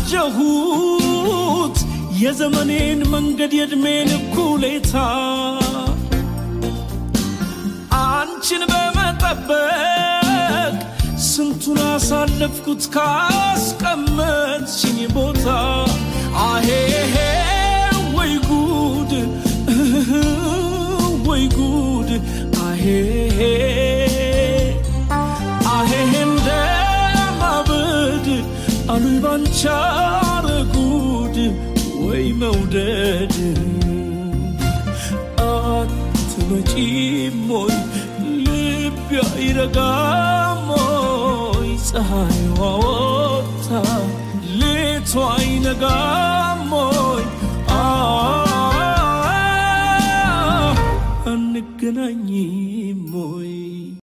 ቃዠሁት የዘመኔን መንገድ የዕድሜን እኩሌታ አንቺን በመጠበቅ ስንቱን አሳለፍኩት ካስቀመጥሽኝ ቦታ አሄሄ ወይ ጉድ ወይ ጉድ አሄሄ አሄሄ እንደማበድ አሉኝ ባንቻ ጉድ ወይ መውደድ አትመጪም ወይ ልቤ አይረጋም ወይ ፀሐይዋ ወጥታ ሌቷ አይነጋም ወይ አንገናኝ